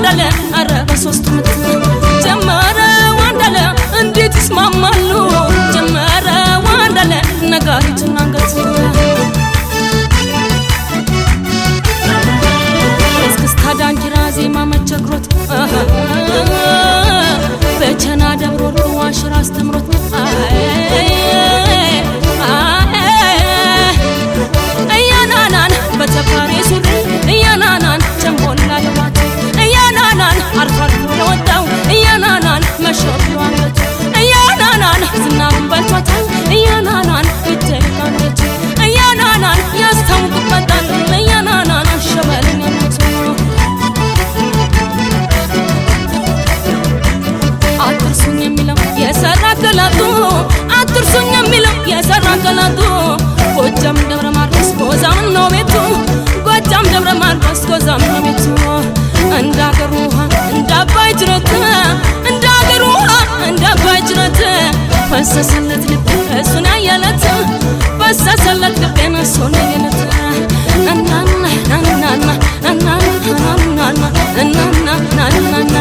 ዋንዳለ አረ በሶስቱ ምት ጀመረ ዋንዳለ እንዴት ይስማማሉ ጀመረ ዋንዳለ ነጋሪትና አንገት እስክስታ ዳንኪራ ዜማ መቸግሮት በቸና ደብሮ ዋሽራ አስተምሮት እያናናን በተፋሪ ሱሪ እያናናን ጨንቦላ ልባት እያናናን አርፎ አርፎ ለወጣው እያናናን መሾፍ ለዋንገቱ እያናናን ዝናሩን በልቷታል እያናናን ይተይቃለች እያናናን ያስታውቅበታል እያናናን ሸበልኛነቱ አትርሱኝ የሚለው የሰራ ገላጡ አትርሱኝ የሚለው የሰራ ገላጡ ጎጃም ደብረ ማርቆስ ጎዛም ነው ቤቱ ጎጃም ደብረ ማርቆስ ጎዛም ነው ቤቱ እንደ አገር ውሃ እንደ አባይ ጅረት እንደ አገር ውሃ እንደ አባይ ጅረት ፈሰሰለት ልቤ እሱን ያየለት ፈሰሰለት ልቤን እሱን ያየለት እናና ናናና እናና ናናና እናና ናናና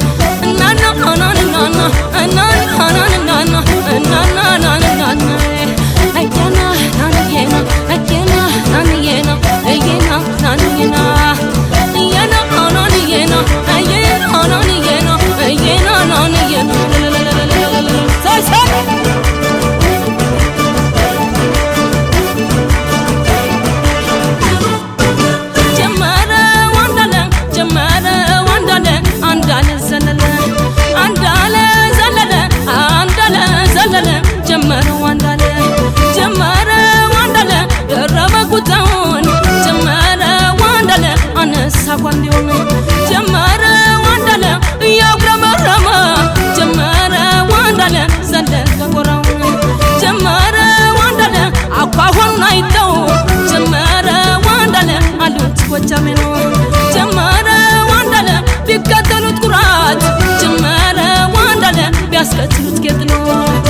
ጀመረ ዋንዳለ ጀመረ ዋንዳለ አንዳለ ዘለለ አንዳለ ዘለለ አንዳለ ዘለለ ጀመረ ዋንዳለ ጀመረ ዋንዳለ ደረበ ጉታውን ጀመረ ዋንዳለ አነሳ ጓንዴውን ጀመረ ዋንዳለ እያጉረመረመ ጀመረ ዋንዳለ ዘለቀ ጎራውን ጀመረ ዋንዳለ አኳኋኑን አይተው ጀመረ ዋንዳለ አሉት ጎጃሜ ነው ጀመረ ዋንዳለ ቢከተሉት ኩራት ጀመረ ዋንዳለ ቢያስከትሉት ጌጥ ነው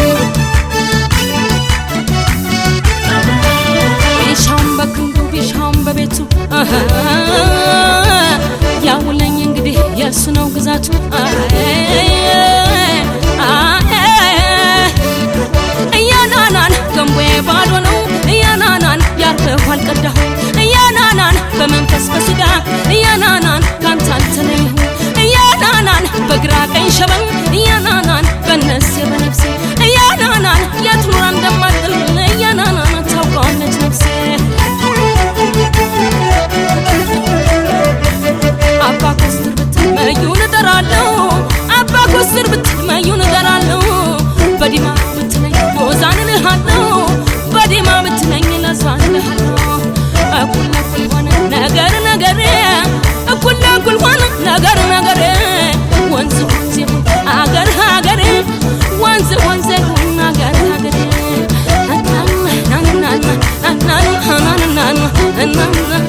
ቢሻውን በክንዱ ቢሻውን በቤቱ አሀ፣ ያውለኝ እንግዲህ የእሱ ነው ግዛቱ እያናናን ገንቦዬ ባዶ ነው እያናናን ያርፈሁ አልቀዳሁ እያናናን በመንፈስ በስጋ እያናናን ካንተ አልተለይሁ እያናናን በግራ ቀኝ ሸበል እያናናን በነፍሴ በነፍሴ እያናናን የት ኑራ እንደማጥል እያናናን ታውቀዋለች ነፍሴ አባ ኮስትር ብትል መዩን እጠራለሁ አባ ኮስትር ብትል መዩን እጠራለሁ በዲማ ብትለኝ ቦዛን እልሃለሁ በዲማ ብትለኝ ለዛን እልሃለሁ እኩል ለእኩል ሆነ ነገር ነገሬ እኩል ለእኩል ሆነ ነገር ነገሬ ወንዝ ወንዝ ይሁን አገር ሀገሬ ወንዝ ወንዝ ይሁን አገር ሀገሬ እናና እናና እናና እናና እናና